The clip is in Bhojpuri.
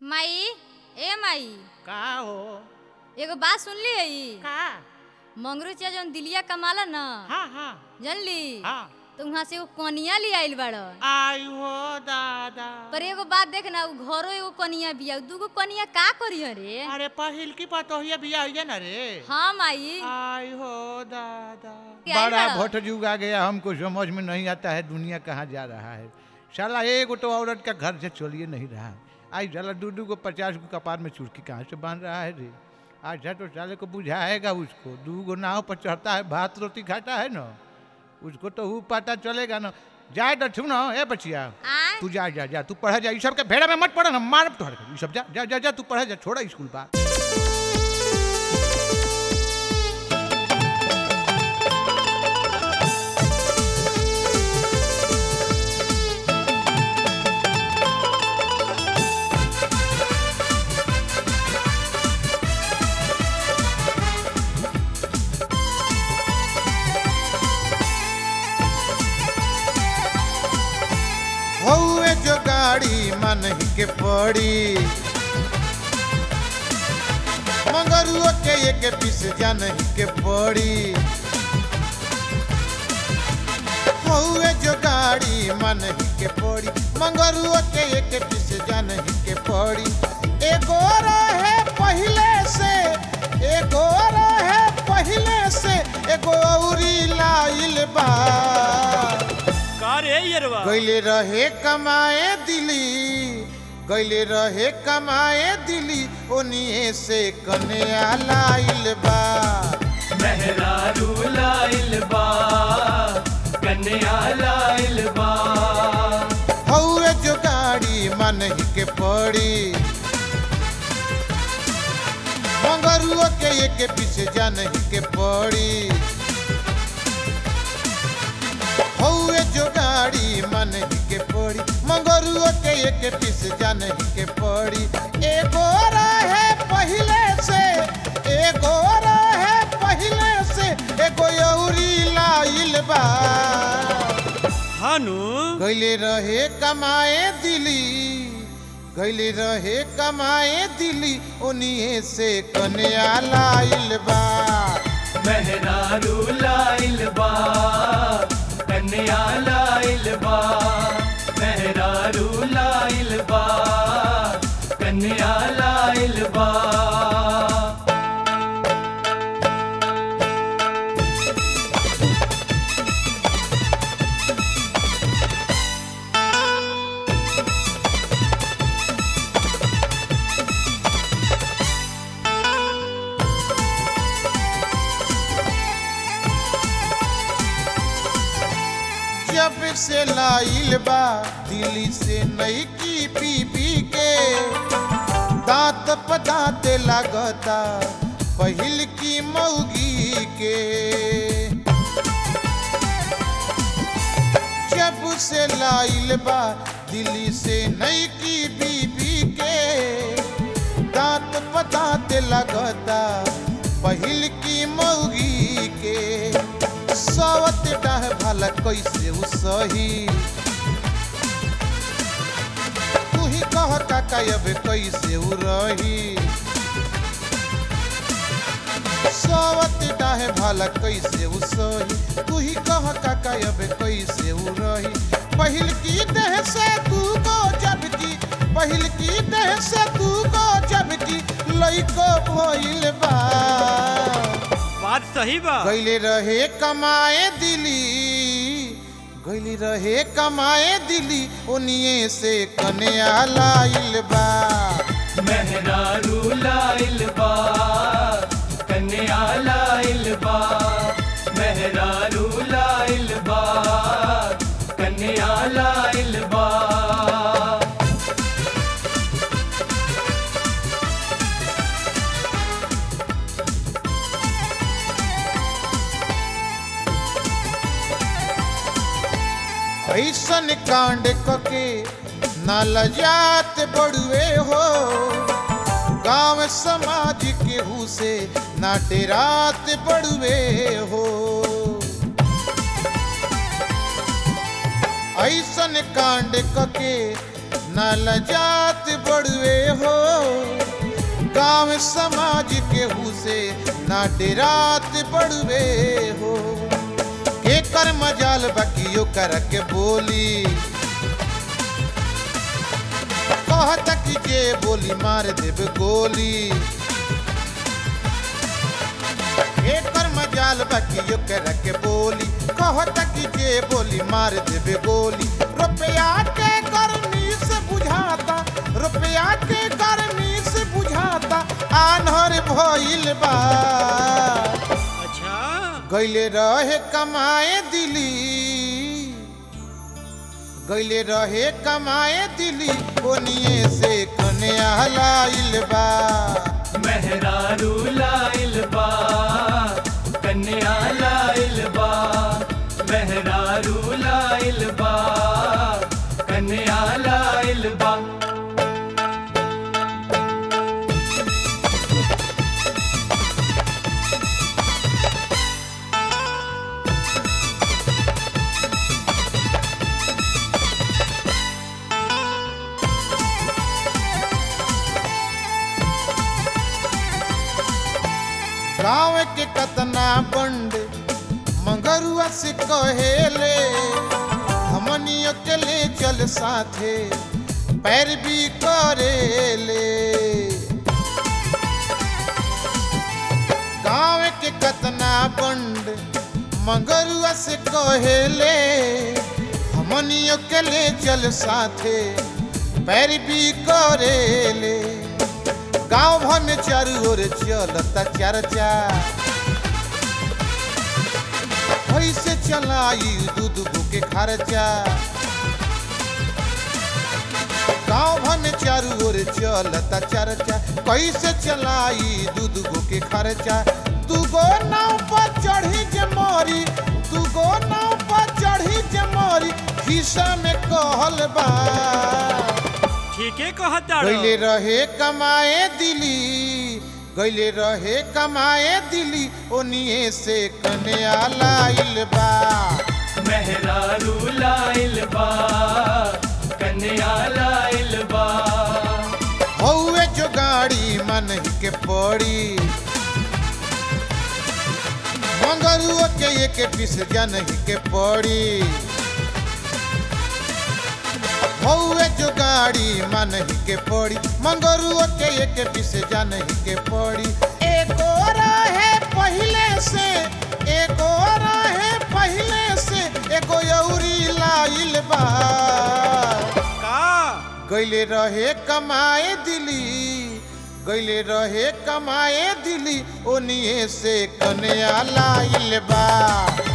माई ए माई का हो एगो बात सुनली है का मंगरू चिया जौन दिलिया कमाला न हाँ हाँ जानली हाँ तो वहाँ से एगो कनिया ले आइल बाड़ आई हो दादा पर एगो बात देख ना उ घरो एगो कनिया बिया दूगो कनिया का करिय रे अरे पहिल की पतोहिया बिया हुई ना रे हाँ माई आई हो दादा क्या आई बड़ा बड़ा? भट्ट युग आ गया हमको समझ में नहीं आता है दुनिया कहाँ जा रहा है साला एक तो औरत का घर से चलिए नहीं रहा है आज साला दू दू को पचास को कपार में चुड़की कहाँ से बांध रहा है रे अच्छा तो साले को बुझाएगा उसको दू गो नाव पर चढ़ता है भात रोटी खाता है ना उसको तो वो पता चलेगा ना जाए तो छू ना ए बचिया आय तू जा जा जा तू पढ़ा जा ये सब के भेड़ा में मत पढ़ा ना मार तो ये सब जा जा जा जा तू पढ़ा जा छोड़ा स्कूल बा हौए जो गाड़ी मन ही के पड़ी मगरुओ के एक पीस जन ही के पड़ी हौए जो गाड़ी मन ही के पड़ी मंगरुओ के एक पीस जन ही के पड़ी एगो रहे पहले से एगो रहे पहले से एगो औरी लाइल बा का रे यरवा गैले रहे कमाए दिली गैले रहे कमाए दिली ओनिए से कन्या लाइल बा मेहरारू लाइल बा कन्या लाइल बा हौए जो गाड़ी मन ही के पड़ी मंगरुओ के एक पीछे जान ही के पड़ी हौए जो गाड़ी मन ही के पड़ी मंगरुओ के एक पीछे जान ही के पड़ी एगो रहे पहले से एगो रहे पहले से एगो यौरी लाइल बा हानु गैले रहे कमाए दिली गैले रहे कमाए दिली ओनिए से कन्या लाइल बा मेहरारू लाइल बा कन्या लाइल बा मेहरारू लाइल बा कन्या लाइल बा जब से लाइल बा दिल्ली से नई की पी पी के दांत प दांत लागता पहिल की मौगी के जब से लाइल बा दिल्ली से नई की बीबी के दांत पदांत लगता पहिल की मौगी के सवत डाह भला कैसे उ सही तू ही कह काका अब कैसे उ रही सवत डाहे भाला कैसे उ सही तू ही कह काका अब कैसे उ रही पहिल की देह से तू को जब की पहिल की देह से तू को जब की लइको भइल बा बात सही बा गइले रहे कमाए दिली गइले रहे कमाए दिली ओनिए से कन्या लाइल बा मेहरारू लाइल बा कन्या लाइल बा मेहरारू लाइल बा कन्या लाइल बा ऐसन कांड कके न लजात बड़ुए हो गांव समाज केहू से ना डेरात बड़ुए हो ऐसन कांड कके न लजात बड़ बड़ुए हो गांव समाज केहू से ना डेरात बड़ुए हो के कर मजाल बकियो कर के बोली कहत कि जे बोली मार देब गोली एकर मजाल बकियो कर के बोली कहत कि जे बोली मार देबे गोली रुपया के गर्मी से बुझाता रुपया के गर्मी से बुझाता आन्हर भइल बा अच्छा गइले रहे कमाए दिली गइले रहे कमाए दिली ओनिए से कन्या लाइल बा मेहरारू लाइल बा कन्या लाइल बा मेहरारू लाइल बा कन्या लाइल बा गाँव के कतना बंड मंगरुआ से कहेले हमनियो के ले चल साथे पैर भी करेले गाँव के कतना बंड मंगरुआ से कहेले हमनियो के ले चल साथे पैर भी करेले गांव भर में चारू ओर चलता चर्चा कैसे चलाई दूध के खर्चा गांव भर में चारू ओर चलता चर्चा कैसे चलाई दूध के खर्चा दूगो नाव पर चढ़ी जे मोरी दूगो नाव पर चढ़ी जे मोरी खिस्सा में कहल बा ठीके कहता गइले रहे कमाए दिली गइले रहे कमाए दिली ओनिए से कन्या लाइल बा मेहरारू लाइल बा कन्या लाइल बा हौवे जो गाड़ी मन ही के पड़ी मंगरुआ के एक पीस जन ही के पड़ी हौवे जो गाड़ी मन ही के पड़ी मंगरुआ के एक पीस जन ही के पड़ी एगो रहे पहले से एगो रहे पहले से एगो यौरी लाइल बा का गइले रहे कमाए दिली गइले रहे कमाए दिली ओनिए से कन्या लाइल बा